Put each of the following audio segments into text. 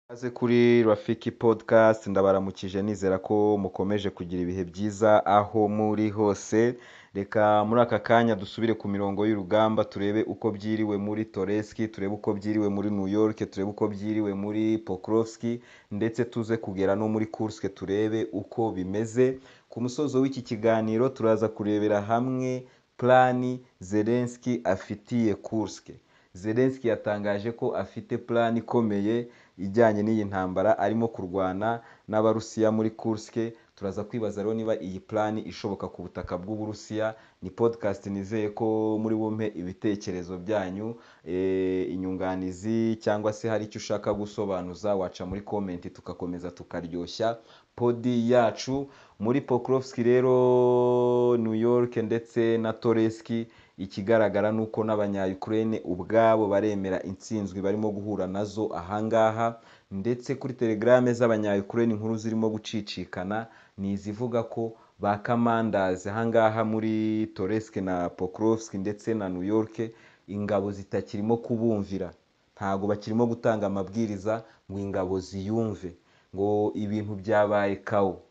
Ikaze kuri Rafiki podcast ndabaramukije nizera ko mukomeje kugira ibihe byiza aho muri hose reka muri aka kanya dusubire ku mirongo y'urugamba turebe uko byiriwe muri Toreski turebe uko byiriwe muri New York turebe uko byiriwe muri Pokrovski ndetse tuze kugera no muri Kursk turebe uko bimeze ku musozo w'iki kiganiro turaza kurebera hamwe plani Zelensky afitiye Kursk Zelensky yatangaje ko afite plan ikomeye ijyanye n'iyi ntambara arimo kurwana n'Abarusiya muri Kursk turaza kwibaza rero niba iyi plan ishoboka ku butaka bw'Uburusiya ni podcast nizeye ko muri bumpe ibitekerezo byanyu eh, inyunganizi cyangwa se hari icyo ushaka gusobanuza waca muri comment tugakomeza tukaryoshya podi yacu muri Pokrovski rero New York ndetse na Toreski ikigaragara ni uko n'abanya-Ukraine ubwabo baremera intsinzwi barimo guhura nazo ahangaha ndetse kuri telegrame z'abanya-Ukraine inkuru zirimo gucicikana ni izivuga ko ba kamandazi ahangaha muri Toresk na Pokrovsk ndetse na New York ingabo zitakirimo kubumvira ntabwo bakirimo gutanga amabwiriza ngo ingabo ziyumve ngo ibintu byabaye kawo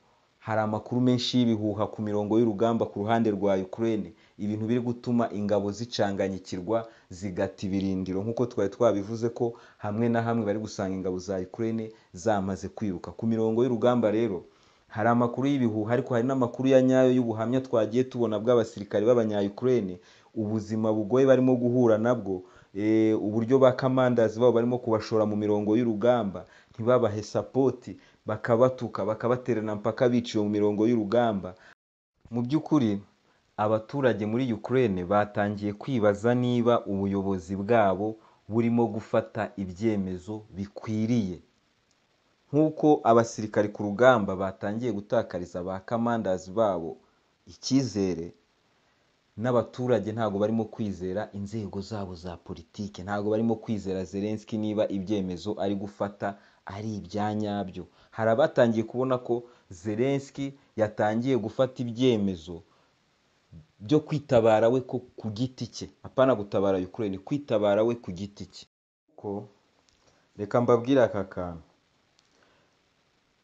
hari amakuru menshi y'ibihuha ku mirongo y'urugamba ku ruhande rwa Ukraine ibintu biri gutuma ingabo zicanganyikirwa zigata ibirindiro nk'uko twari twabivuze ko hamwe na hamwe bari gusanga ingabo za Ukraine zamaze kwiruka ku mirongo y'urugamba rero hari amakuru y'ibihuha ariko hari n'amakuru ya nyayo y'ubuhamya twagiye tubona bw'abasirikare b'abanya-Ukraine ubuzima bugoye barimo guhura nabwo eh, uburyo ba kamandazi babo barimo kubashora mu mirongo y'urugamba ntibabahe sapoti bakabatuka bakabaterana mpaka biciwe mu mirongo y'urugamba mu by'ukuri abaturage muri Ukraine batangiye kwibaza niba ubuyobozi bwabo burimo gufata ibyemezo bikwiriye nk'uko abasirikari ku rugamba batangiye gutakariza ba kamandazi babo icyizere n'abaturage ntabwo barimo kwizera inzego zabo za politiki ntabwo barimo kwizera Zelensky niba ibyemezo ari gufata ari ibya nyabyo hari abatangiye kubona ko Zelensky yatangiye gufata ibyemezo byo kwitabara we ko ku giti cye apana gutabara Ukraine kwitabara we ku giti cye ko reka mbabwire aka kantu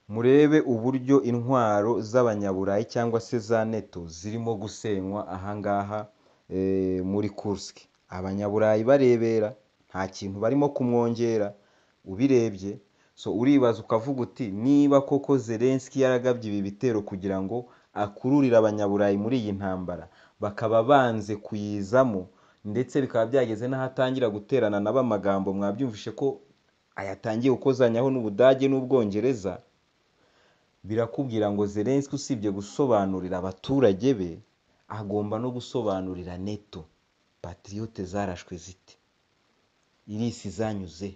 murebe uburyo intwaro z'abanyaburayi cyangwa se za neto zirimo gusenywa ahangaha eh, muri Kursk abanyaburayi barebera nta kintu barimo kumwongera ubirebye so uribaza ukavuga uti niba koko Zelensky yaragabye ibi bitero kugira ngo akururire abanyaburayi muri iyi ntambara bakaba banze kuyizamo ndetse bikaba byageze n'ahatangira guterana nabo amagambo mwabyumvishe ko ayatangiye gukozanyaho n'Ubudage n'Ubwongereza birakubwira ngo Zelensky usibye gusobanurira abaturage be agomba no gusobanurira neto patriote zarashwe zite irisi zanyuze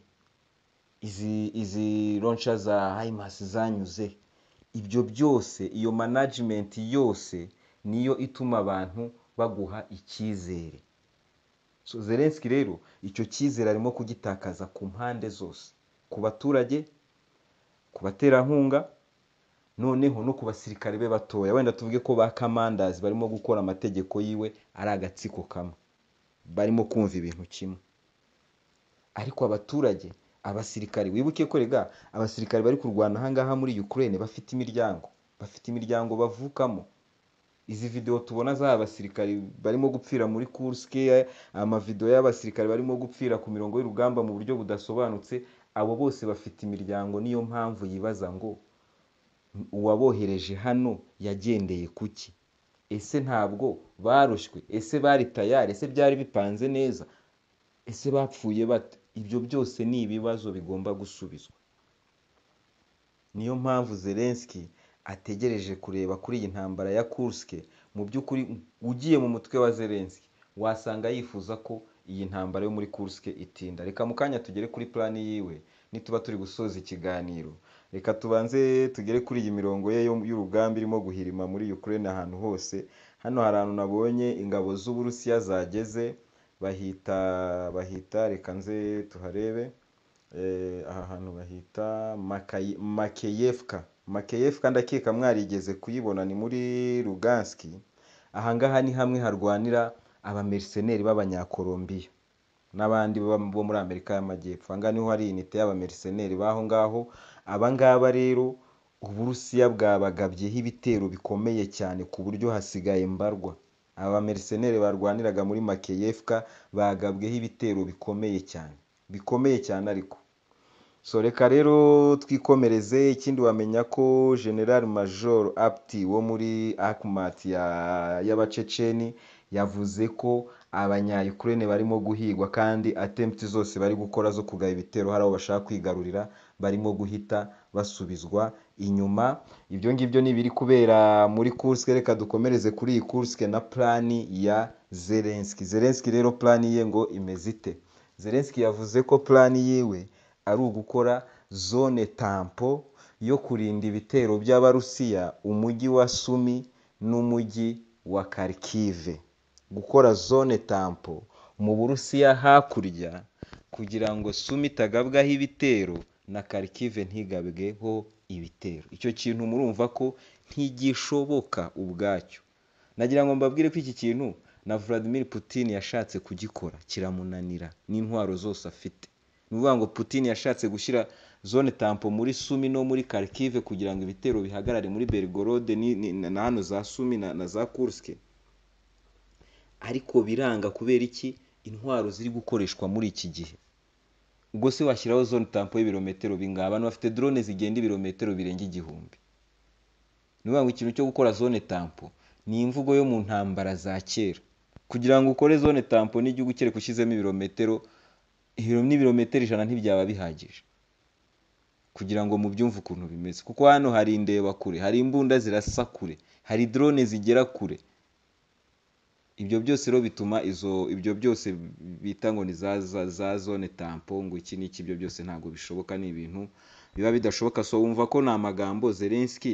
izi izi ronsha za haimasi zanyuze ibyo byose iyo management yose niyo ituma abantu baguha icyizere so Zelensky rero icyo cyizere arimo kugitakaza ku mpande zose ku baturage ku baterankunga noneho no ku basirikare be batoya wenda tuvuge ko ba kamandazi barimo gukora amategeko yiwe ari agatsiko kamwe barimo kumva ibintu kimwe ariko abaturage abasirikare wibuke ko rega abasirikare bari kurwana ahangaha muri Ukraine bafite imiryango bafite imiryango bavukamo izi video tubona z'aba basirikare barimo gupfira muri Kursk amavideo y'abasirikare barimo gupfira ku mirongo y'urugamba mu buryo budasobanutse abo bose bafite imiryango niyo mpamvu yibaza ngo uwabohereje hano yagendeye kuki ese ntabwo barushywe ese bari tayari ese byari bipanze neza ese bapfuye bate ibyo byose ni ibibazo bigomba gusubizwa niyo mpamvu Zelensky ategereje kureba kuri iyi ntambara ya Kursk mu by'ukuri ugiye mu mutwe wa Zelensky wasanga yifuza ko iyi ntambara yo muri Kursk itinda reka mu kanya tugere kuri plani yiwe nituba turi gusoza ikiganiro reka tubanze tugere kuri iyi mirongo ye yo- y'urugamba irimo guhirima muri Ukraine ahantu hose hano hari ahantu nabonye ingabo z'Uburusiya zageze bahita bahita reka nze tuharebe Eh, aha hantu bahita Makayi- Makeyevka Makeyevka ndakeka mwarigeze kuyibona ni muri Lugansk ahangaha ni hamwe harwanira abamerceneri b'abanyakolombiya n'abandi baba bo muri Amerika y'Amajyepfo aha ngaha niho hari inite y'abameriseneri b'aho ngaho aba ngaba rero Uburusiya bwabagabyeho ibitero bikomeye cyane ku buryo hasigaye mbarwa aba bameriseneri barwaniraga muri Makeyevka bagabweho ibitero bikomeye cyane bikomeye cyane ariko so reka rero twikomereze ikindi wamenya ko general major apti wo muri akumat y'abaceceni yavuze ko abanyayukurene barimo guhigwa kandi attempt zose bari gukora zo kugaba ibitero hari abo bashaka kwigarurira barimo guhita basubizwa inyuma ibyo ngibyo ni ibiri kubera muri kurske reka dukomereze kuri iyi kurske na plani ya zelenski zelenski rero plani ye ngo imeze ite zelenski yavuze ko plani yiwe ari ugukora zone tampo yo kurinda ibitero by'abarusiya umujyi wa sumi n'umujyi wa kharkive gukora zone tampo mu burusiya hakurya kugira ngo sumi itagabwaho ibitero na kharkive ntigabweho ibitero icyo kintu murumva ko ntigishoboka ubwacyo nagira ngo mbabwire ko iki kintu na vladimir putin yashatse kugikora kiramunanira n'intwaro zose afite ni ukuvuga ngo putin yashatse gushyira zone tampo muri sumi no muri kharkive kugira ngo ibitero bihagarare muri bergorode ni- ni- na hano za sumi na, na za kurske ariko biranga kubera iki intwaro ziri gukoreshwa muri iki gihe ubwo se washyiraho zone tampo y'ibirometero bingana abantu bafite drone zigenda ibirometero birenga igihumbi ni ukuvuga ngo ikintu cyo gukora zone tampo ni imvugo yo mu ntambara za kera kugira ngo ukore zone tampo n'igihugu kereka ushyizemo ibirometero ibiro n'ibirometero ijana ntibyaba bihagije kugira ngo mubyumve ukuntu bimeze kuko hano hari indeba kure hari imbunda zirasa kure hari drone zigera kure ibyo byose rero bituma izo ibyo byose bita ngo ni za za, za zone tampo ngo iki n'iki ibyo byose ntabwo bishoboka ni ibintu biba bidashoboka so wumva ko ni amagambo zelenski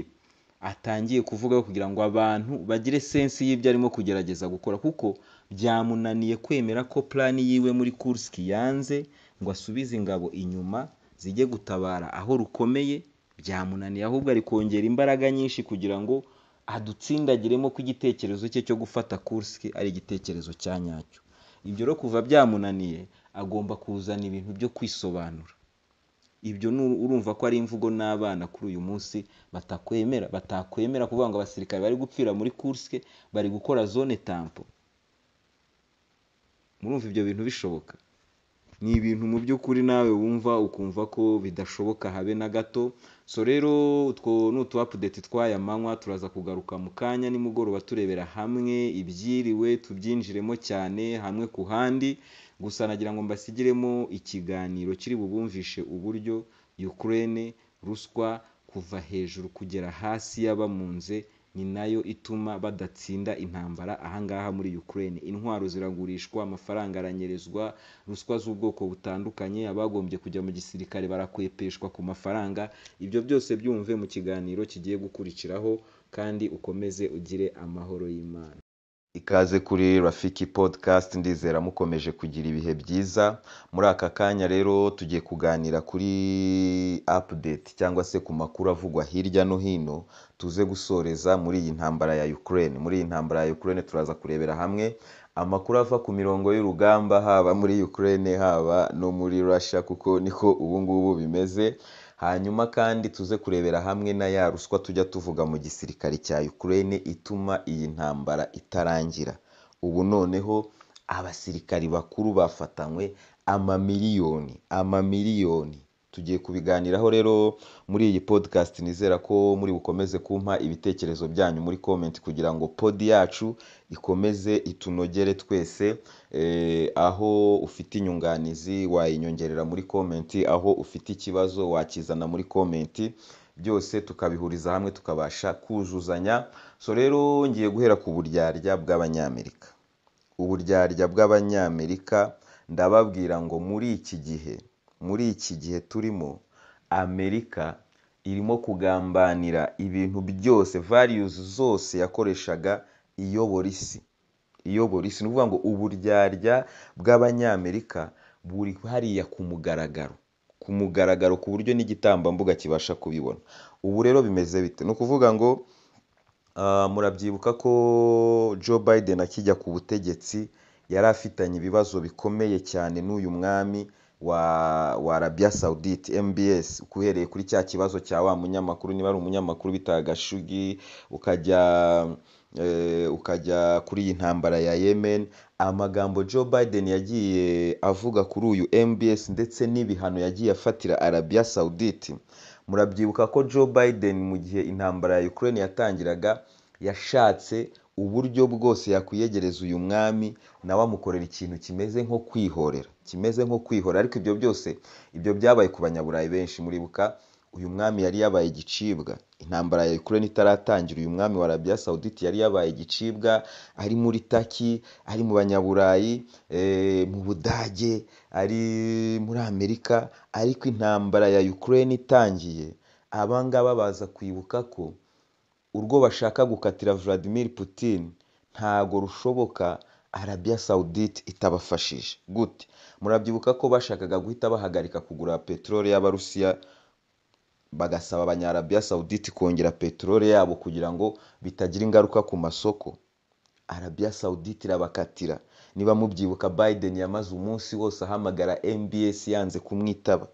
atangiye kuvuga kugira ngo abantu bagire sensi y'ibyo arimo kugerageza gukora kuko byamunaniye kwemera ko plani yiwe muri kursk yanze ngo asubize ingabo inyuma zijye gutabara aho rukomeye byamunaniye ahubwo ari kongera imbaraga nyinshi kugira ngo adutsindagiremo ko igitekerezo cye cyo gufata kursk ari igitekerezo cya nyacyo ibyo rero kuva byamunaniye agomba kuzana ibintu byo kwisobanura ibyo nu- urumva ko ari imvugo n'abana kuri uyu munsi batakwemera batakwemera kuvuga ngo abasirikare bari gupfira muri kurske bari gukora zone tampo murumva ibyo bintu bishoboka ni ibintu mu by'ukuri nawe wumva ukumva ko bidashoboka habe na gato so rero utwo ni utu update tw'aya manywa turaza kugaruka mu kanya nimugoroba turebera hamwe ibyiriwe tubyinjiremo cyane hamwe ku handi gusa nagira ngo mbasigiremo ikiganiro kiri bubumvishe uburyo Ukraine ruswa kuva hejuru kugera hasi y'abamunze ni nayo ituma badatsinda intambara ahangaha muri Ukraine intwaro ziragurishwa amafaranga aranyerezwa ruswa z'ubwoko butandukanye abagombye kujya mu gisirikare barakwepeshwa ku mafaranga ibyo byose byumve mu kiganiro kigiye gukurikiraho kandi ukomeze ugire amahoro y'Imana ikaze kuri rafiki podcast ndizera mukomeje kugira ibihe byiza muri aka kanya rero tugiye kuganira kuri update cyangwa se ku makuru avugwa hirya no hino tuze gusoreza muri iyi ntambara ya Ukraine muri iyi ntambara ya Ukraine turaza kurebera hamwe amakuru ava ku mirongo y'urugamba haba muri Ukraine haba no muri Russia kuko niko ubu ngubu bimeze hanyuma kandi tuze kurebera hamwe na ya ruswa tujya tuvuga mu gisirikare cya Ukraine ituma iyi ntambara itarangira ubu noneho abasirikari bakuru bafatanywe amamiliyoni amamiliyoni tugiye kubiganiraho rero muri iyi podcast nizera ko muri bukomeze kumpa ibitekerezo byanyu muri comment kugira ngo pod yacu ikomeze itunogere twese eh, aho ufite inyunganizi wayinyongerera muri comment aho ufite ikibazo wakizana muri comment byose tukabihuriza hamwe tukabasha kuzuzanya so rero ngiye guhera ku buryarya bw'abanyamerika uburyarya bw'abanyamerika ndababwira ngo muri iki gihe muri iki gihe turimo amerika irimo kugambanira ibintu byose values zose yakoreshaga iyobora isi iyobora isi ni ukuvuga ngo uburyarya bw'abanyamerika buri hariya ku mugaragaro ku mugaragaro ku buryo n'igitambambuga kibasha kubibona ubu rero bimeze bite ni ukuvuga ngo Ah, murabyibuka ko Joe Biden akijya ku butegetsi yari afitanye ibibazo bikomeye cyane n'uyu mwami wa wa arabiya sawudite mbs uhereye kuri cya kibazo cya wa munyamakuru niba ari umunyamakuru bitaga gashugi ukajya eh, ukajya kuri iyi ntambara ya yemen amagambo joe biden yagiye avuga kuri uyu mbs ndetse n'ibihano yagiye afatira arabiya sawudite murabyibuka ko joe biden mu gihe intambara ya ukraine yatangiraga yashatse uburyo bwose yakwiyegereza uyu mwami nawe amukorera ikintu kimeze nko kwihorera kimeze nko kwihorera ariko ibyo byose ibyo byabaye ku banyaburayi benshi muribuka uyu mwami yari yabaye igicibwa intambara ya Ukraine itaratangira uyu mwami wa Arabia Saudite yari yabaye igicibwa ari muri Taki ari mu banyaburayi eh, mu Budage ari muri Amerika ariko intambara ya Ukraine itangiye abangaba baza kwibuka ko urwo bashaka gukatira Vladimir Putin ntago rushoboka Arabia Saudite itabafashije gute murabyibuka ko bashakaga guhita bahagarika kugura peteroli y'Abarusiya bagasaba abanyarabiya sawudite kongera peteroli yabo kugira ngo bitagira ingaruka ku masoko arabiya sawudite irabakatira niba mubyibuka biden yamaze umunsi wose ahamagara mbs yanze kumwitaba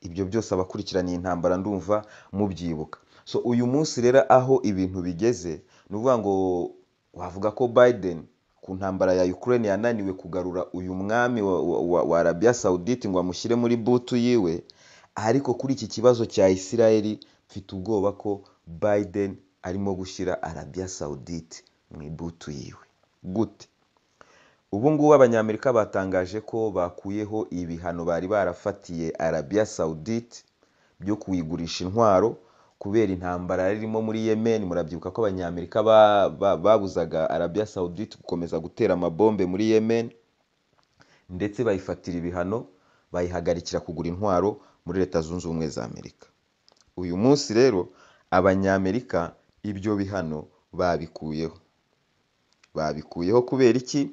ibyo byose abakurikiraniye intambara ndumva mubyibuka so uyu munsi rero aho ibintu bigeze ni ukuvuga ngo wavuga ko biden ku ntambara ya ukraine yananiwe kugarura uyu mwami wa, wa, wa, wa arabiya sawudite ngo amushyire muri butu yiwe ariko kuri iki kibazo cya isirayeli mfite ubwoba ko biden arimo gushyira arabiya sawudite mu ibutu yiwe gute ubu ngubu abanyamerika batangaje ko bakuyeho ibihano bari barafatiye arabiya sawudite byo kuyigurisha intwaro kubera intambara irimo muri yemen murabyibuka ko abanyamerika babuzaga arabiya sawudite gukomeza gutera amabombe muri yemen ndetse bayifatira ibihano bayihagarikira kugura intwaro muri leta zunze ubumwe za amerika uyu munsi rero abanyamerika ibyo bihano babikuyeho babikuyeho kubera iki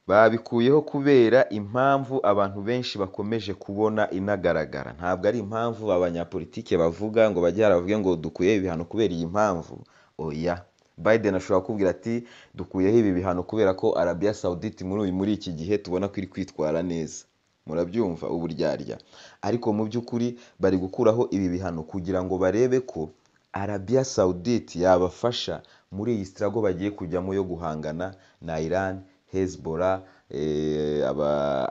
babikuyeho kubera impamvu abantu benshi bakomeje kubona inagaragara ntabwo ari impamvu abanyapolitike bavuga ngo bajye haravuge ngo dukuye ibihano kubera iyi mpamvu oya biden ashobora kukubwira ati dukuyeho ibi bihano kubera ko arabiya sawudite muri iki gihe tubona ko iri kwitwara neza murabyumva uburyarya ariko mu by'ukuri bari gukuraho ibi bihano kugira ngo barebe ko arabiya sawudite yabafasha muri iyi sitirago bagiye kujyamo yo guhangana na iran hezbora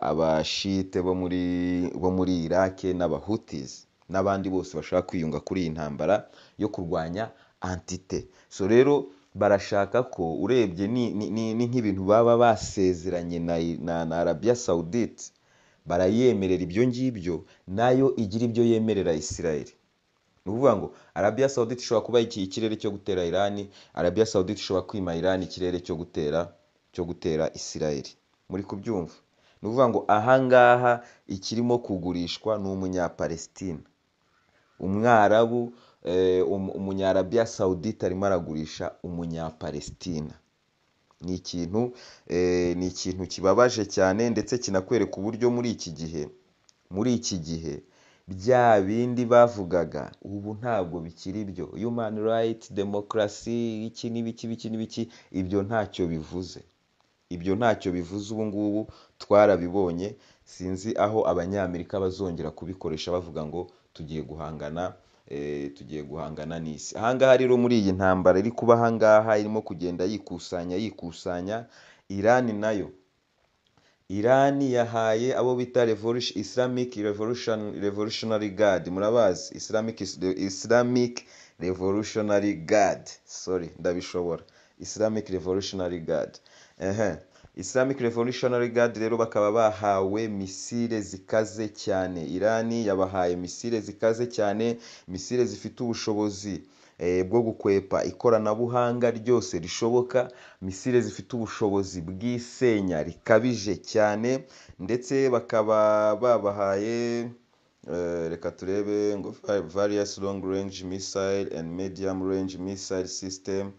abashite bo muri irake n'abahutizi n'abandi bose bashaka kwiyunga kuri iyi ntambara yo kurwanya antite so rero barashaka ko urebye ni nk'ibintu baba basezeranye na arabiya sawudite barayemerera ibyo ngibyo nayo igira ibyo yemerera isirayeli ni ukuvuga ngo arabiya sawudite ishobora kuba ikirere cyo gutera irani arabiya sawudite ishobora kwima irani ikirere cyo gutera cyo gutera isirayeli muri kubyumva ni ukuvuga ngo ahangaha ikirimo kugurishwa ni umunyapalesitine umwarabu umunyarabiya sawudite arimo aragurisha umunyapalestina ni ikintu ni ikintu kibabaje cyane ndetse kinakwereka uburyo muri iki gihe muri iki gihe bya bindi bavugaga ubu ntabwo bikiri byo human right demokarasi iki n'ibiki biki n'ibiki ibyo ntacyo bivuze ibyo ntacyo bivuze ubu ngubu twarabibonye sinzi aho abanyamerika bazongera kubikoresha bavuga ngo tugiye guhangana tugiye guhangana n'isi ahangaha rero muri iyi ntambara iri kuba ahangaha irimo kugenda yikusanya yikusanya irani nayo irani yahaye abo bita islamic revolutionary guard murabazi islamic revolutionary guard sorry ndabishobora islamic revolutionary guard islamic revolutionary guard rero bakaba bahawe misile zikaze cyane irani yabahaye misile zikaze cyane misile zifite ubushobozi bwo gukwepa ikoranabuhanga ryose rishoboka misile zifite ubushobozi bw'isenya rikabije cyane ndetse bakaba babahaye reka turebe ngo various long range missile and medium range missile system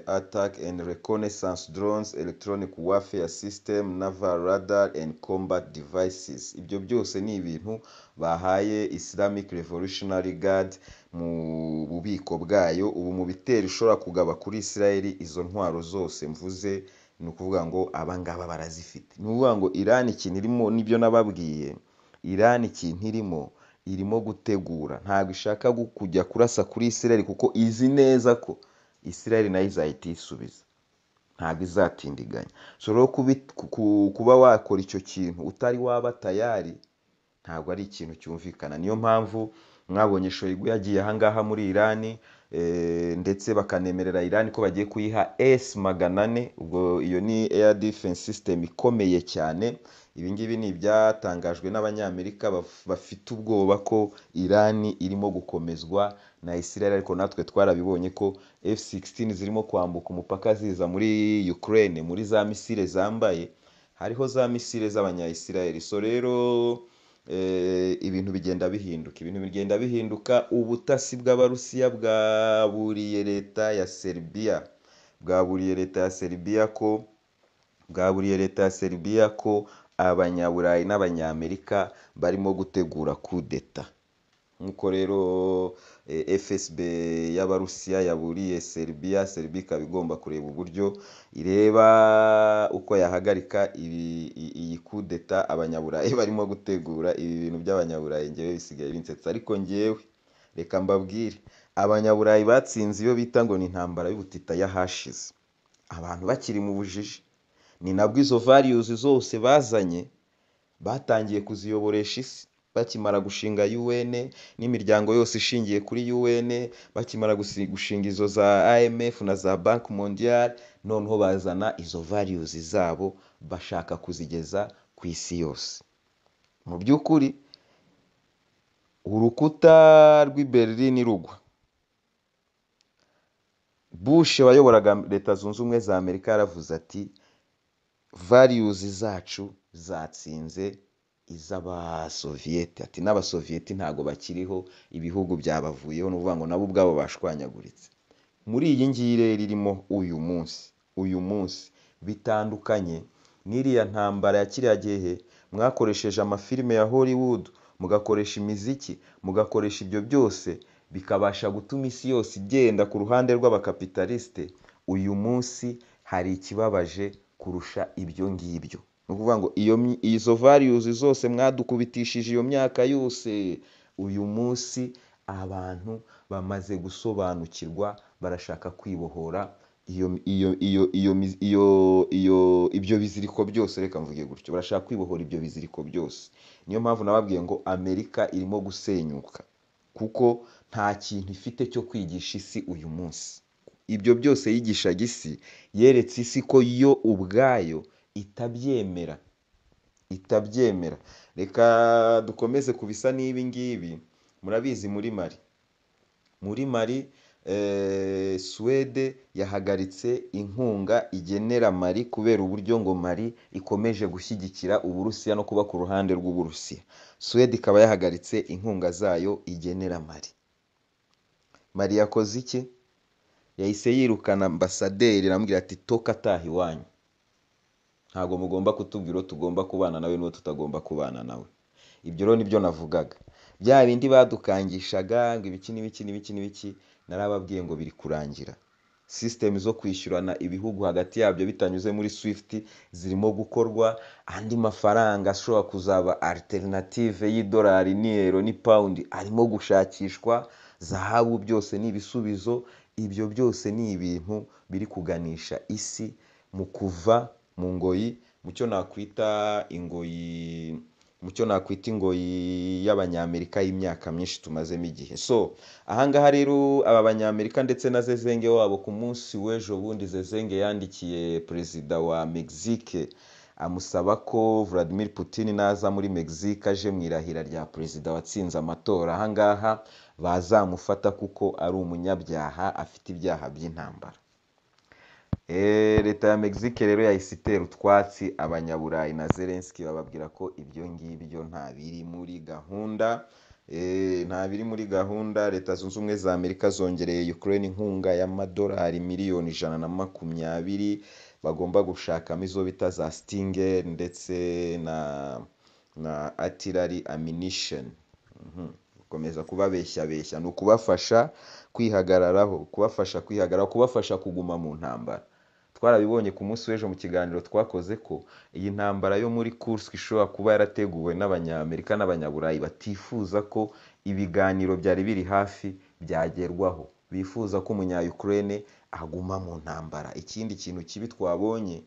attack and reconnaissance drones electronic warfare system naval radar and combat devices ibyo byose ni ibintu bahaye islamic revolutionary guard mu bubiko bwayo ubu mu bitero ishobora kugaba kuri israel izo ntwaro zose mvuze ni ukuvuga ngo abangaba barazifite ni ukuvuga ngo irani ikintu irimo nibyo nababwiye irani ikintu irimo irimo gutegura ntabwo ishaka kujya kurasa kuri isirayeli kuko izi neza ko isirayeli nayo izahita iyisubiza ntabwo izatindiganya so rero kuba wakora icyo kintu utari waba tayari ntabwo ari ikintu cyumvikana niyo mpamvu mwabonye shoyigu yagiye ahangaha muri irani ndetse bakanemerera irani ko bagiye kuyiha esi magana ane ubwo iyo ni eya defense system ikomeye cyane ibi ngibi ni ibyatangajwe n'abanyamerika bafite ubwoba ko irani irimo gukomezwa na israel ariko natwe twarabibonye ko f16 zirimo kwambuka umupaka ziza muri ukraine muri za misile zambaye hariho za misile z'abanyayisirayeli so rero ibintu bigenda bihinduka ibintu bigenda bihinduka ubutasi bw'abarusiya bwaburiye leta ya seribiya bwaburiye leta ya seribiya ko bwaburiye leta ya seribiya ko abanyaburayi n'abanyamerika barimo gutegura kudeta nk'uko rero fsb y'abarusiya yaburiye seribiya seribiya ikaba igomba kureba uburyo ireba uko yahagarika iyi kudeta abanyaburayi barimo gutegura ibi bintu by'abanyaburayi ngewe bisigaye binsetsa ariko ngewe reka mbabwire abanyaburayi batsinze iyo bita ngo ni intambara y'ubutita y'ahashize abantu bakiri mu bujiji ni nabwo izo variyuzi zose bazanye batangiye kuziyoboresha isi bakimara gushinga UN n'imiryango yose ishingiye kuri UN bakimara gushinga izo za IMF na za Bank Mondial noneho bazana izo values zabo bashaka kuzigeza ku isi yose mu by'ukuri urukuta rw'i Berlin rugwa Bush wayoboraga leta zunze ubumwe za Amerika yaravuze ati values zacu zatsinze iz'abasoviyete ati n'abasoviyete ntabwo bakiriho ibihugu byabavuyeho ni ukuvuga ngo nabo ubwabo bashwanyaguritse muri iyi ngiyi rero irimo uyu munsi uyu munsi bitandukanye n'iriya ntambara ya kiriya gihe mwakoresheje amafilime ya hollywood mugakoresha imiziki mugakoresha ibyo byose bikabasha gutuma isi yose igenda ku ruhande rw'abakapitalisite uyu munsi hari ikibabaje kurusha ibyo ngibyo ni ukuvuga ngo izo variyuzi zose mwadukubitishije iyo myaka yose uyu munsi abantu bamaze gusobanukirwa barashaka kwibohora ibyo biziriko byose reka mvuge gutyo barashaka kwibohora ibyo biziriko byose niyo mpamvu nababwiye ngo amerika irimo gusenyuka kuko nta kintu ifite cyo kwigisha isi uyu munsi ibyo byose yigishaga isi yeretse isi ko yo ubwayo itabyemera itabyemera reka dukomeze ku bisa n'ibi ngibi murabizi muri mari muri mari suwede yahagaritse inkunga igenera mari kubera uburyo ngo mari ikomeje gushyigikira uburusiya no kuba ku ruhande rw'uburusiya suwede ikaba yahagaritse inkunga zayo igenera mari mari yakoze iki yahise yirukana ambasaderi irambwira ati toka ataha iwanyu ntabwo mugomba kutubwira uwo tugomba kubana nawe n'uwo tutagomba kubana nawe ibyo rero nibyo navugaga bya bindi badukangishaga ngo ibiki n'ibiki n'ibiki n'ibiki narababwiye ngo biri kurangira sisitemu zo kwishyurana ibihugu hagati yabyo bitanyuze muri swift zirimo gukorwa andi mafaranga ashobora kuzaba alternative y'idolari n'iyero ni pawundi arimo gushakishwa zahabu byose ni ibisubizo ibyo byose ni ibintu biri kuganisha isi mu kuva mu ngoyi mucyo nakwita ingoyi mucyo nakwita ingoyi y'abanyamerika y'imyaka myinshi tumazemo igihe so ahangaha rero aba banyamerika ndetse na zezenge wabo ku munsi w'ejo bundi zezenge yandikiye perezida wa mexique amusaba ko Vladimir Putin naza muri mexique aje mu irahira rya perezida watsinze amatora ahangaha bazamufata kuko ari umunyabyaha afite ibyaha by'intambara leta ya mexique rero yahise itera utwatsi abanyaburayi na zelenski bababwira ko ibyo ngibyo nta biri muri gahunda nta biri muri gahunda leta zunze ubumwe za amerika zongereye ukraine inkunga y'amadolari miliyoni ijana na makumyabiri bagomba gushakamo izo bita za stinger ndetse na na artillery ammunition gukomeza kubabeshyabeshya ni ukubafasha kwihagararaho kubafasha kwihagararaho kubafasha kuguma mu ntambara twarabibonye ku munsi w'ejo mu kiganiro twakoze ko iyi ntambara yo muri Kursk ishobora kuba yarateguwe n'abanyamerika n'abanyaburayi batifuza ko ibiganiro byari biri hafi byagerwaho bifuza ko umunyayukurene aguma mu ntambara ikindi kintu kibi twabonye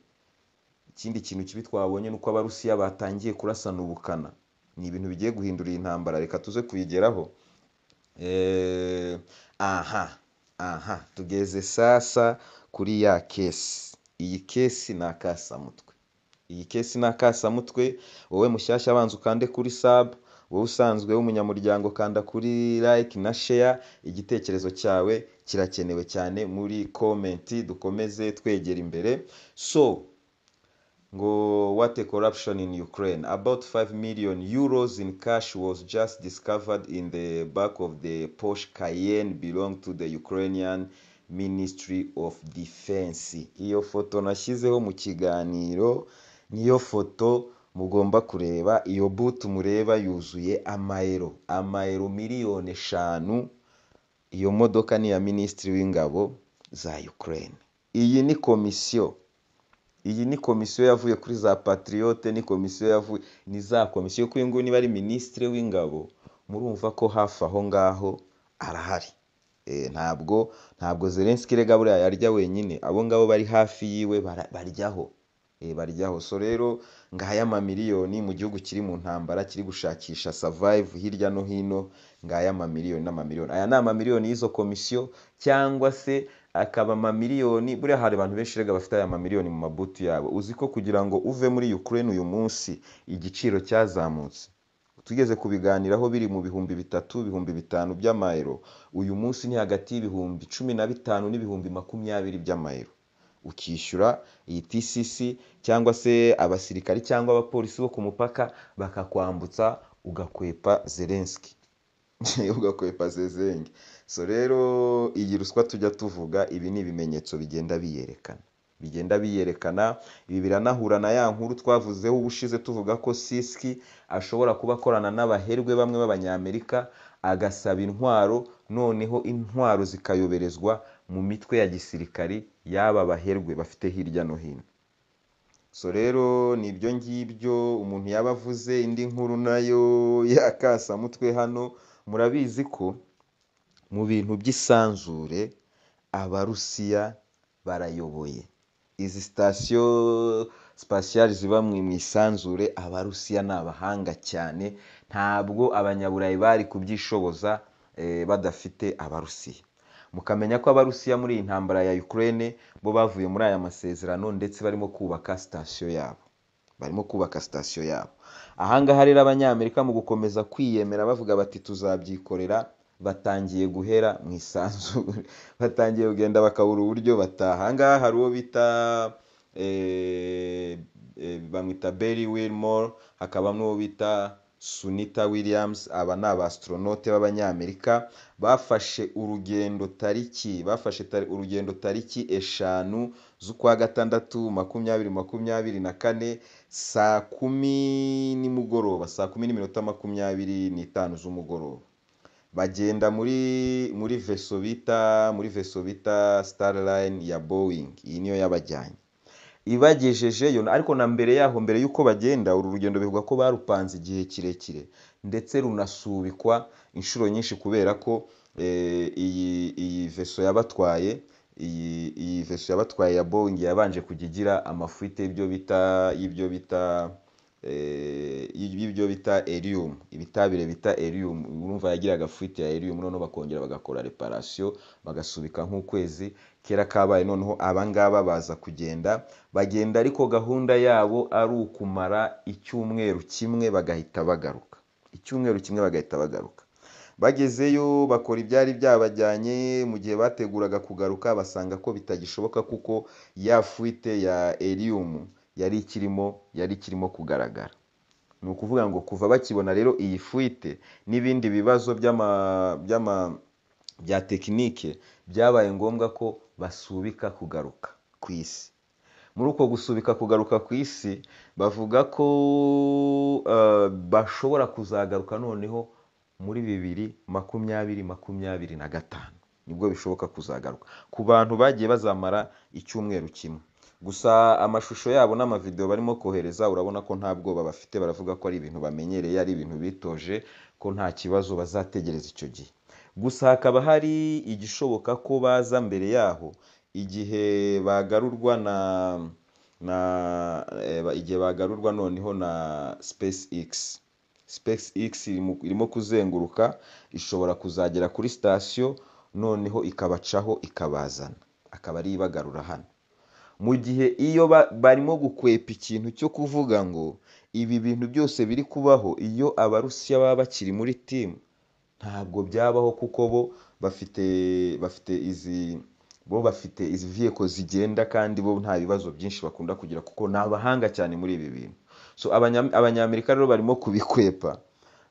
ikindi kintu kibi twabonye ni uko abarusiya batangiye kurasana ubukana ni ibintu bigiye guhindura iyi ntambara reka tuze kubigeraho Eh, aha aha tugeze sasa kuri ya kesi iyi kesi ni akasamutwe iyi kesi ni akasamutwe wowe mushyashya abanza ukande kuri sabu wowe usanzwe w'umunyamuryango kanda kuri like na share igitekerezo cyawe kirakenewe cyane muri komenti dukomeze twegera imbere so ngo what a corruption in Ukraine. About 5 million euros in cash was just discovered in the back of the Porsche Cayenne belong to the Ukrainian Ministry of Defense. Iyo foto nashyizeho mu kiganiro niyo foto mugomba kureba iyo butu mureba yuzuye amayero amayero miliyoni eshanu iyo modoka ni iya minisitiri w'ingabo za Ukraine iyi ni komisiyo iyi ni komisiyo yavuye kuri za patriyote ni komisiyo yavuye ni za komisiyo kuko uyu nguyu niba ari minisitiri w'ingabo murumva ko hafi aho ngaho arahari Eh, ntabwo ntabwo zelenski rega buriya yarya wenyine abo ngabo bari hafi yiwe bara- baryaho Eh, baryaho so rero ngaya amamiliyoni mu gihugu kiri mu ntambara kiri gushakisha survive hirya no hino ngaya amamiliyoni n'amamiliyoni aya ni amamiliyoni y'izo komisiyo cyangwa se akaba amamiliyoni buriya hari abantu benshi rega bafite aya mamiliyoni mu mabutu yabo uzi ko kugira ngo uve muri Ukraine uyu munsi igiciro cyazamutse tugeze kubiganiraho biri mu bihumbi bitatu ibihumbi bitanu by'amayero uyu munsi ni hagati y'ibihumbi cumi na bitanu n'ibihumbi makumyabiri by'amayero ukishyura iyi TCC cyangwa se abasirikari cyangwa abapolisi bo ku mupaka bakakwambutsa ugakwepa Zelensky ugakwepa zezenge so rero iyi ruswa tujya tuvuga ibi ni ibimenyetso bigenda biyerekana bigenda biyerekana ibi biranahura na ya nkuru twavuzeho ubushize tuvuga ko siski ashobora kuba akorana n'abaherwe bamwe b'abanyamerika agasaba intwaro noneho intwaro zikayoberezwa mu mitwe ya gisirikari y'aba baherwe bafite hirya no hino so rero ni ibyo ngibyo umuntu yaba avuze indi nkuru nayo yakasamutwe hano murabizi ko mu bintu by'isanzure abarusiya barayoboye izi sitasiyo sipasiyari ziba mu mu isanzure abarusiya ni abahanga cyane ntabwo abanyaburayi bari kubyishoboza eh, badafite abarusiya mukamenya ko abarusiya muri iyi ntambara ya Ukraine bo bavuye muri aya masezerano ndetse barimo kubaka sitasiyo yabo barimo kubaka sitasiyo yabo ahangaha rero abanyamerika mu gukomeza kwiyemera bavuga bati tuzabyikorera batangiye guhera mu isanzure batangiye kugenda bakabura uburyo bataha ahangaha hari uwo bita eh, eh, bamwita Barry Wilmore hakaba n'uwo bita Sunita Williams aba ni abastronaute b'abanyamerika bafashe urugendo tariki bafashe tari- urugendo tariki eshanu z'ukwa gatandatu makumyabiri makumyabiri na kane saa kumi nimugoroba saa kumi n'iminota makumyabiri n'itanu z'umugoroba bagenda muri muri veso bita muri veso bita starline ya boeing iyi niyo yabajyanye ibagejejeyo ariko na mbere yaho mbere y'uko bagenda uru rugendo bivugwa ko barupanze igihe kirekire ndetse runasubikwa inshuro nyinshi kubera ko eh, iyi iyi veso yabatwaye iyi iyi veso yabatwaye ya boeing yabanje kujya igira amafuite y'ibyo bita y'ibyo bita eh, y'ibyo bita helium ibitabire bita helium urumva yagiraga fuite ya helium noneho bakongera bagakora reparation bagasubika nk'ukwezi kera kabaye noneho abangaba baza kugenda bagenda ariko gahunda yabo ari ukumara icyumweru kimwe bagahita bagaruka icyumweru kimwe bagahita bagaruka bagezeyo bakora ibyari byabajyanye mu gihe bateguraga kugaruka basanga ko bitagishoboka kuko ya fuite ya helium yari ikirimo yari ikirimo kugaragara ni ukuvuga ngo kuva bakibona rero iyi fuite n'ibindi bibazo by'ama by'ama bya tekinike byabaye ngombwa ko basubika kugaruka ku isi muri uko gusubika kugaruka ku isi bavuga ko eh, bashobora kuzagaruka noneho muri bibiri makumyabiri makumyabiri na gatanu nibwo bishoboka kuzagaruka ku bantu bagiye bazamara icyumweru kimwe gusa amashusho yabo n'amavidewo barimo kohereza urabona ko nta bwoba bafite baravuga ko ari ibintu bamenyereye ari ibintu bitoje ko nta kibazo bazategereza icyo gihe gusa hakaba hari igishoboka ko baza mbere yaho igihe bagarurwa na na eh, igihe bagarurwa noneho na SpaceX SpaceX irimo- irimo kuzenguruka ishobora kuzagera kuri sitasiyo noneho ikabacaho ikabazana akaba ari ibagarura hano mu gihe iyo ba- barimo gukwepa ikintu cyo kuvuga ngo ibi bintu byose biri kubaho iyo abarusiya baba bakiri muri timu ntabwo byabaho kuko bo bafite bafite izi bo bafite izi viyeko zigenda kandi bo nta bibazo byinshi bakunda kugira kuko ni abahanga cyane muri ibi bintu so abanya- abanyamerika rero barimo kubikwepa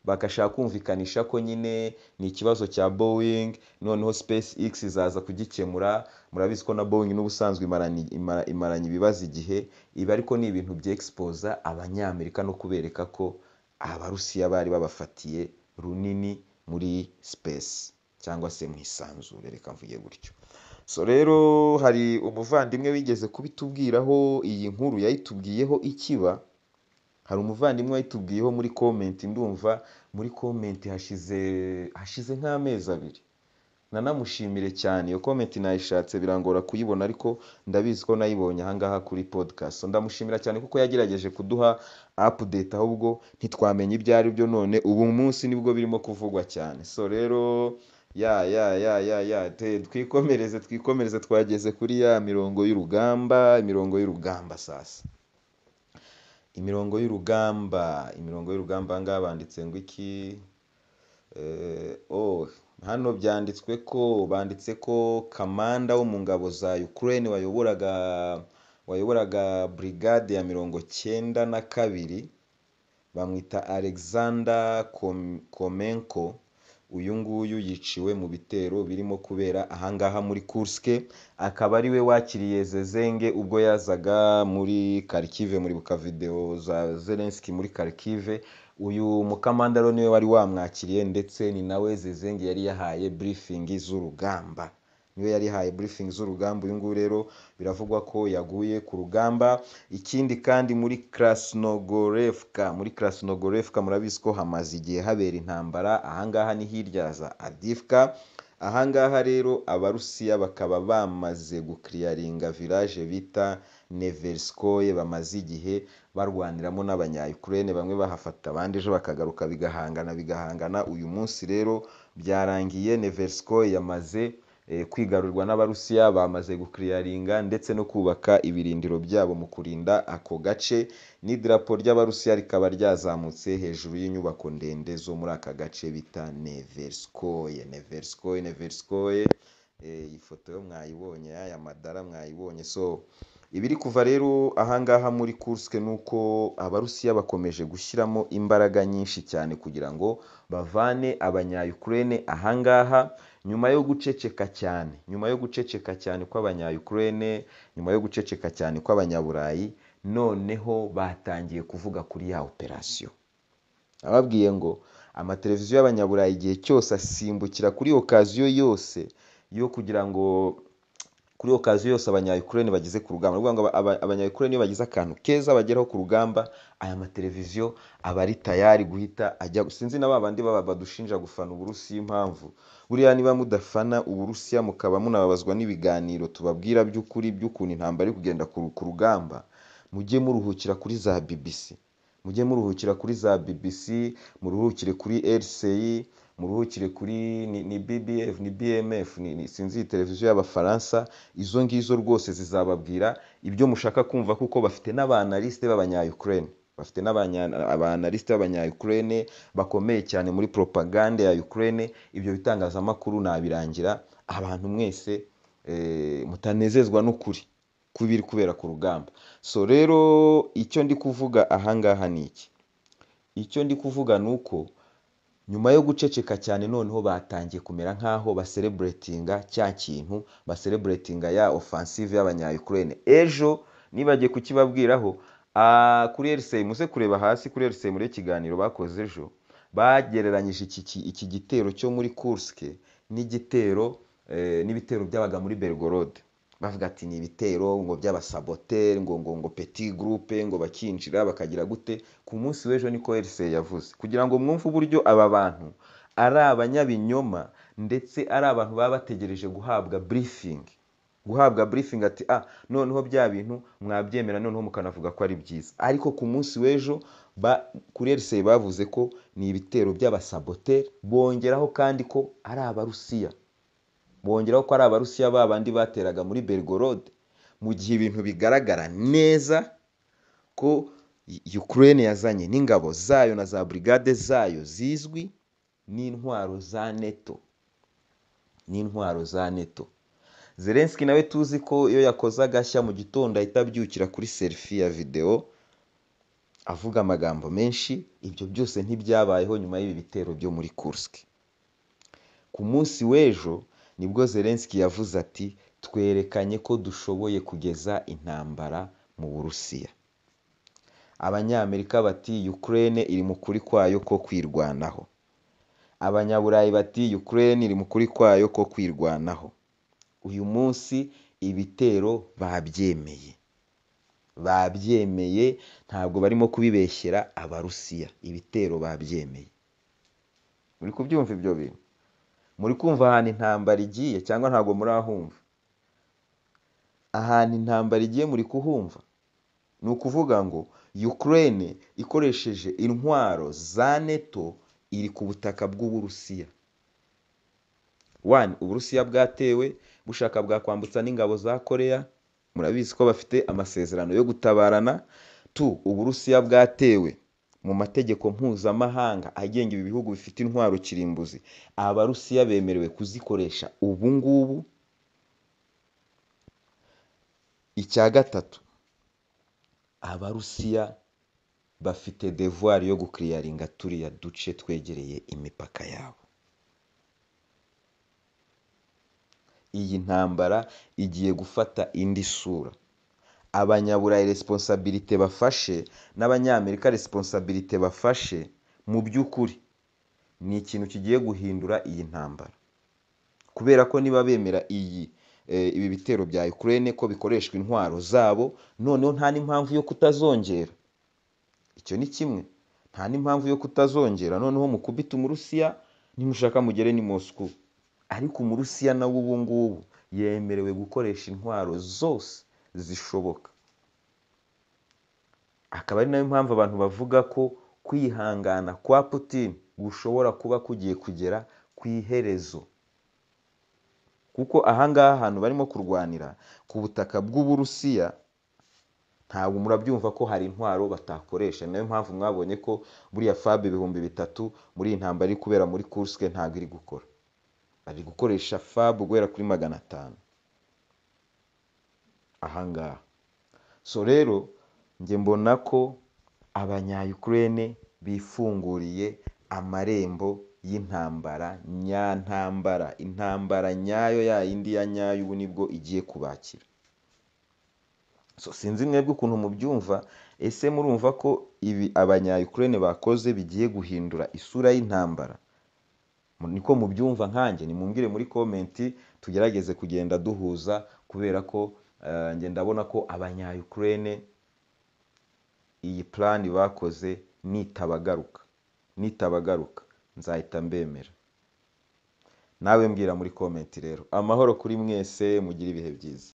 bagashaka kumvikanisha ko nyine ni ikibazo cya Boeing noneho SpaceX izaza kugikemura murabizi ko na Boeing n'ubusanzwe imaranye imara- imaranye ibibazo igihe ibi ariko ni ibintu byexpoza abanyamerika no kubereka ko abarusiya bari babafatiye runini muri space cyangwa se mu isanzure reka mvuge gutyo so rero hari umuvandimwe wigeze kubitubwiraho iyi nkuru yayitubwiyeho ikiba hari umuvandimwe wayitubwiyeho muri komenti ndumva muri komenti hashize hashize nk'amezi abiri nanamushimire cyane iyo komenti nayishatse birangora kuyibona ariko ndabizi ko nayibonye ahangaha kuri podcast So, ndamushimira cyane kuko yagerageje kuduha update ahubwo ntitwamenya ibyo ari byo none ubu munsi nibwo birimo kuvugwa cyane so rero ya ya ya ya ya te- twikomereze twikomereze twageze kuri ya mirongo y'urugamba imirongo y'urugamba sasa imirongo y'urugamba imirongo y'urugamba aha ngaha banditse ngo iki Eh, oh hano byanditswe ko banditse ko kamanda wo mu ngabo za Ukraine wayoboraga wayoboraga brigade ya mirongo cyenda na kabiri bamwita Alexander Kom- Komenko uyu nguyu yiciwe mu bitero birimo kubera ahangaha muri Kursk akaba ari we wakiriye Zezenge ubwo yazaga muri Kharkiv muribuka video za Zelensky muri Kharkiv uyu mukamanda rero niwe wari wamwakiriye ndetse ni nawe Zezenge yari yahaye briefing z'urugamba niwe yari yahaye briefing z'urugamba uyu nguyu rero biravugwa ko yaguye ku rugamba ikindi kandi muri Krasnogorevka muri Krasnogorevka murabizi ko hamaze igihe habera intambara ahangaha ni hirya za Adivka ahangaha rero abarusiya bakaba bamaze gukiriyaringa village bita Neverskoye bamaze igihe barwaniramo n'abanya-Ukraine bamwe bahafata abandi ejo bakagaruka bigahangana bigahangana uyu munsi rero byarangiye Neverskoye yamaze eh, kwigarurwa n'abarusiya bamaze gukiriyaringa ndetse no kubaka ibirindiro byabo mu kurinda ako gace n'idarapo ry'abarusiya rikaba ryazamutse hejuru y'inyubako ndende zo muri aka gace bita Neverskoye Neverskoye Neverskoye Eh, iyi foto yo mwayibonye aya madara mwayibonye so ibiri kuva rero ahangaha muri Kursk ni uko abarusiya bakomeje gushyiramo imbaraga nyinshi cyane kugira ngo bavane abanya-Ukraine ahangaha nyuma yo guceceka cyane nyuma yo guceceka cyane kw'abanya-Ukraine nyuma yo guceceka cyane kw'abanyaburayi noneho batangiye kuvuga kuri ya operasiyo ababwiye ngo amateleviziyo y'abanyaburayi igihe cyose asimbukira kuri okaziyo yose yo kugira ngo kuri okaziyo yose abanya-Ukraine bageze ku rugamba ni ukuvuga ngo aba- abanya-Ukraine iyo bagize akantu keza bageraho ku rugamba aya mateleviziyo aba ari tayari guhita ajya sinzi na ba bandi baba badushinja gufana uburusiya impamvu buriya niba mudafana uburusiya mukaba munababazwa n'ibiganiro tubabwira by'ukuri by'ukuntu intambara iri kugenda ku ku rugamba mujye muruhukira kuri za BBC mujye muruhukira kuri za BBC muruhukire kuri RCI muruhukire kuri ni, ni BBF ni BMF ni, ni sinzi iyi televiziyo y'abafaransa izo ngizo rwose zizababwira ibyo mushaka kumva kuko bafite n'abanalisite b'abanya-Ukraine bafite n'abanalisite b'abanya-Ukraine bakomeye cyane muri propagande ya Ukraine ibyo bitangazamakuru nabirangira abantu mwese eh, mutanezezwa n'ukuri kubiri kubera ku rugamba so rero icyo ndi kuvuga ahangaha ni iki icyo ndi kuvuga ni uko nyuma yo guceceka cyane noneho batangiye kumera nk'aho basereburetinga cya kintu basereburetinga ya ofansive y'abanya-Ukraine ejo nibagiye kukibabwiraho ah, kuri RCI muze kureba hasi kuri RCI muri ikiganiro bakoze ejo bagereranyije iki, iki, iki gitero cyo muri Kursk n'igitero eh, n'ibitero byabaga muri Belgorod bavuga ati ni ibitero ngo by'abasaboteri ngo ngo ngo peti gurupe ngo bakinjira bakagira gute ku munsi w'ejo niko RCA yavuze kugira ngo mwumve uburyo aba bantu ari abanyabinyoma ndetse ari abantu baba bategereje guhabwa burifingi guhabwa burifingi ati ah noneho bya bintu mwabyemera noneho mukanavuga ko ari byiza ariko ku munsi w'ejo ba- kuri RCA bavuze ko ni ibitero by'abasaboteri bongeraho kandi ko ari abarusiya bongeraho ko ari abarusiya ba bandi bateraga muri bergorode mu gihe ibintu bigaragara neza ko U- ukraine yazanye n'ingabo zayo na za burigade zayo zizwi n'intwaro za neto n'intwaro za neto zelenski nawe tuzi ko iyo yakoze agashya mu gitondo ahita abyukira kuri serifi ya videwo avuga amagambo menshi ibyo byose ntibyabayeho nyuma y'ibi bitero byo muri kursk ku munsi w'ejo nibwo zelenski yavuze ati twerekanye ko dushoboye kugeza intambara mu burusiya abanyamerika bati ukraine iri mu kuri kwayo ko kwirwanaho abanyaburayi bati ukraine iri mu kuri kwayo ko kwirwanaho uyu munsi ibitero babyemeye babyemeye ntabwo barimo kubibeshyera abarusiya ibitero babyemeye muri kubyumva ibyo bintu muri kumva ahantu intambara igiye cyangwa ntabwo murahumva ahantu intambara igiye muri kuhumva ni ukuvuga ngo ukraine ikoresheje intwaro za neto iri ku butaka bw'uburusiya One, uburusiya bwatewe bushaka bwakwambutsa n'ingabo za koreya murabizi ko bafite amasezerano yo gutabarana tu uburusiya bwatewe mu mategeko mpuzamahanga agenga ibi bihugu bifite intwaro kirimbuzi abarusiya bemerewe kuzikoresha ubu ngubu icya gatatu abarusiya bafite devuwari yo gukiriyaringa turiya duce twegereye imipaka yabo iyi ntambara igiye gufata indi sura abanyaburayi resiponsabirite bafashe n'abanyamerika resiponsabirite bafashe mu by'ukuri ni ikintu kigiye guhindura iyi ntambara kubera ko niba bemera iyi eh, ibi bitero bya Ukraine ko bikoreshwa intwaro zabo noneho nta n'impamvu yo kutazongera icyo ni kimwe nta n'impamvu yo kutazongera noneho mukubita umurusiya nimushaka mugere ni Moscow ariko umurusiya nawe ubu ngubu yemerewe gukoresha intwaro zose zishoboka akaba ari nayo mpamvu abantu bavuga ko kwihangana kwa putin gushobora kuba kugiye kugera ku iherezo kuko ahangaha ahantu barimo kurwanira ku butaka bw'uburusiya ntabwo murabyumva ko hari intwaro batakoresha Ni nayo mpamvu mwabonye ko buriya fab ibihumbi bitatu muri iyi ntambaro iri kubera muri kursk ntabwo iri gukora bari gukoresha fab guhera kuri magana atanu ahangaha so rero njye mbona ko abanyayukurene bifunguriye amarembo y'intambara nyantambara intambara nyayo ya yindi ya nyayo ubu nibwo igiye kubakira so sinzi mwebwe ukuntu mubyumva ese murumva ko ibi abanyayukurene bakoze bigiye guhindura isura y'intambara Mu- niko mubyumva nkanjye nimumbwire muri komenti tugerageze kugenda duhuza kubera ko eh, njye ndabona ko abanyayukurene iyi plani bakoze nitabagaruka nitabagaruka nzahita mbemera nawe mbwira muri komenti rero amahoro kuri mwese mugire ibihe byiza